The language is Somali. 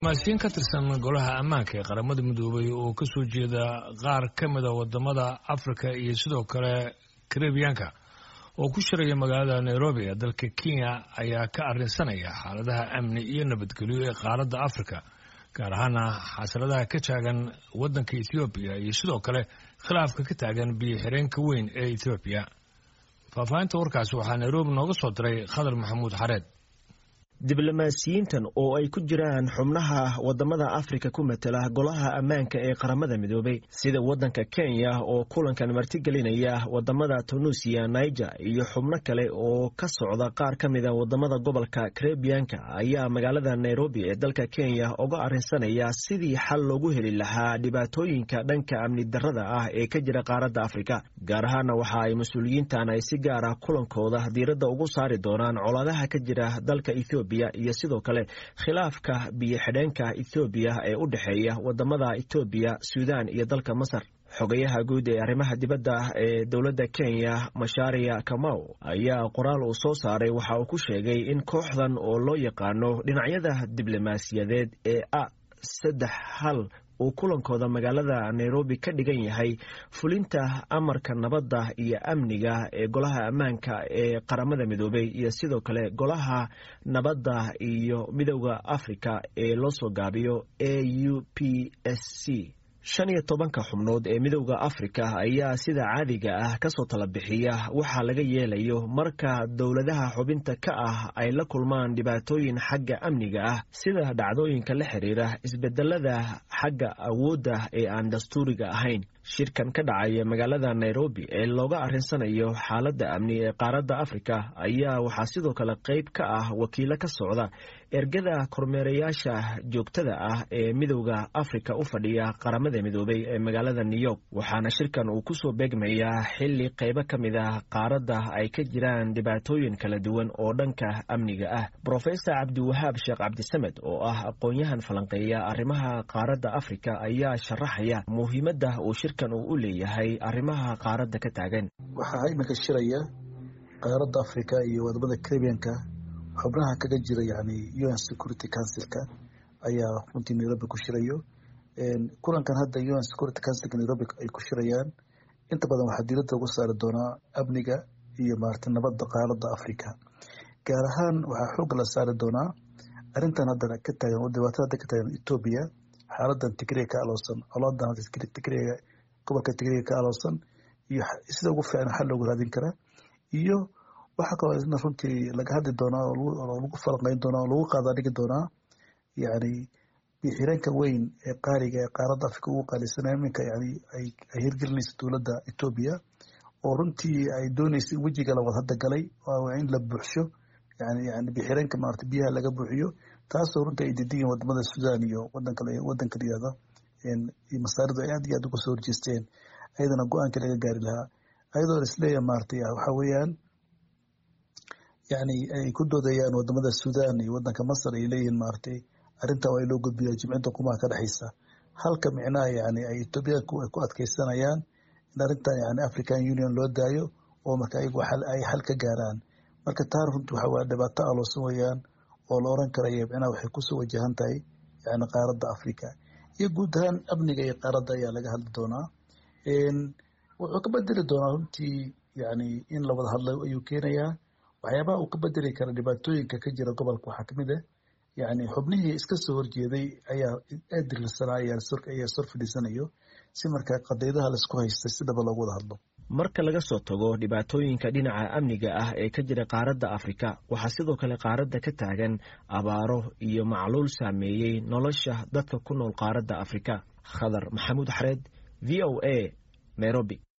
maasiin ka tirsan golaha ammaanka ee qaramada midoobay oo ka soo jeeda qaar ka mida wadamada afrika iyo sidoo kale karibiyaanka oo ku shiraya magaalada nairobi ee dalka kenya ayaa ka arrinsanaya xaaladaha amni iyo nabadgelyo ee qaaradda afrika gaar ahaana xasiladaha ka taagan waddanka ethoobiya iyo sidoo kale khilaafka ka taagan biyo xireenka weyn ee ethoobiya faahfaahinta warkaasi waxaa nairobi nooga soo diray khadar maxamuud xareed diblomaasiyiintan oo ay ku jiraan xubnaha wadamada afrika ku matela golaha ammaanka ee qaramada midoobay sida waddanka kenya oo kulankan martigelinaya wadamada tunuusiya niger iyo xubno kale oo ka socda qaar ka mida wadamada gobolka karebiyanka ayaa magaalada nairobi ee dalka kenya uga arrinsanaya sidii xal loogu heli lahaa dhibaatooyinka dhanka amni darada ah ee ka jira qaaradda afrika gaar ahaana waxa ay mas-uuliyiintan ay si gaara kulankooda diiradda ugu saari doonaan colaadaha ka jira dalka ethoobiya iyo sidoo kale khilaafka biyo xidheenka ethoobiya ee u dhexeeya wadamada etoobiya suudan iyo dalka masar xogayaha guud ee arrimaha dibadda ee dowladda kenya mashaariya kamaw ayaa qoraal uu soo saaray waxa uu ku sheegay in kooxdan oo loo yaqaano dhinacyada diblomaasiyadeed ee a saddex hal uu kulankooda magaalada nairobi ka dhigan yahay fulinta amarka nabadda iyo amniga ee golaha ammaanka ee qaramada midoobay iyo sidoo kale golaha nabadda iyo midowda afrika ee loo soo gaabiyo a u p s c shan iyo tobanka xubnood ee midowda afrika ayaa sida caadiga ah kasoo tala bixiya waxaa laga yeelayo marka dowladaha xubinta ka ah ay la kulmaan dhibaatooyin xagga amniga ah sida dhacdooyinka la xiriira isbedelada xagga awoodda ee aan dastuuriga ahayn shirkan ka dhacaya magaalada nairobi ee looga arrinsanayo xaaladda amni ee qaaradda afrika ayaa waxaa sidoo kale qayb ka ah wakiilo ka socda ergada kormeerayaasha joogtada ah ee midowda afrika u fadhiya qaramada midoobay ee magaalada new york waxaana shirkan uu kusoo beegmayaa xili qaybo ka mid ah qaaradda ay ka jiraan dhibaatooyin kala duwan oo dhanka amniga ah brofesor cabdiwahaab sheekh cabdisamed oo ah aqoon-yahan falanqeeya arrimaha qaaradda afrika ayaa sharaxaya muhiimadda uu shirkan uu u leeyahay arrimaha qaaradda ka taagan waxaa iminka shiraya qaaradda afrika iyo wadamada caribianka xubnaha kaga jira yani un security councilka ayaa runtii nairobi ku shirayo kulankan hadda un security councilka nairobi ay ku shirayaan inta badan waxaa diiradda ugu saari doonaa amniga iyo maarata nabadda qaaradda africa gaar ahaan waxaa xoogga la saari doonaa arrintan hadda ka taagan dhibaatada hadda ka taagan etoobiya xaaladan tigriga ka aloosan colaadan hadda tigriga gobolka tigriga ka aloosan iyo sida ugu fiican xal loogu raadin karaa iyo waxaa kaloo isna runtii laga hadli doonaa oo lagu falanqeyn doonaa oo lagu qaadaa dhigi doonaa yani bixireenka weyn ee qaaliga ee qaaradda afrika ugu qaalisanaya iminka yani ay hirgelinaysa dowladda etoobiya oo runtii ay doonaysa in wejiga labad hadda galay in la buuxsho yani yani bixireenka maarata biyaha laga buuxiyo taasoo runtii ay diidan yihin wadamada sudan iyo wadanka wadanka layihahda masaaridu ay aad iyo aad uga soo horjeesteen ayadana go-aanka laga gaari lahaa ayadoo isleeyahay maarata waxa weeyaan yani ay ku doodayaan wadamada sudan iyo wadanka masar ay leeyihiin maaratay arrintaa waa in loo gudbiya jimcida qumaha ka dhexeysa halka micnaha yani ay etoobiyaanku ay ku adkeysanayaan in arrintan yani african union loo daayo oo marka ayagu ay xal ka gaaraan marka taan runti waxa waa dhibaato aloosan weeyaan oo la oran karaya micnaha waxay kusoo wajahan tahay yani qaaradda africa iyo guud ahaan amniga iyo qaaradda ayaa laga hadli doonaa wuxuu ka bedeli doonaa runtii yani in la wada hadlo ayuu keenayaa waxyaabaha uu ka bedeli kara dhibaatooyinka ka jira gobolka waxaa kamid ah yani xubnihii iska soo horjeeday ayaa aad dirirsanaa ayaa sor fadhiisanayo si markaa qadiyadaha laisku haystay sidaba loogu wada hadlo marka laga soo tago dhibaatooyinka dhinaca amniga ah ee ka jira qaaradda afrika waxaa sidoo kale qaaradda ka taagan abaaro iyo macluul saameeyey nolosha dadka ku nool qaaradda afrika khadar maxamuud xareed v o a nairobi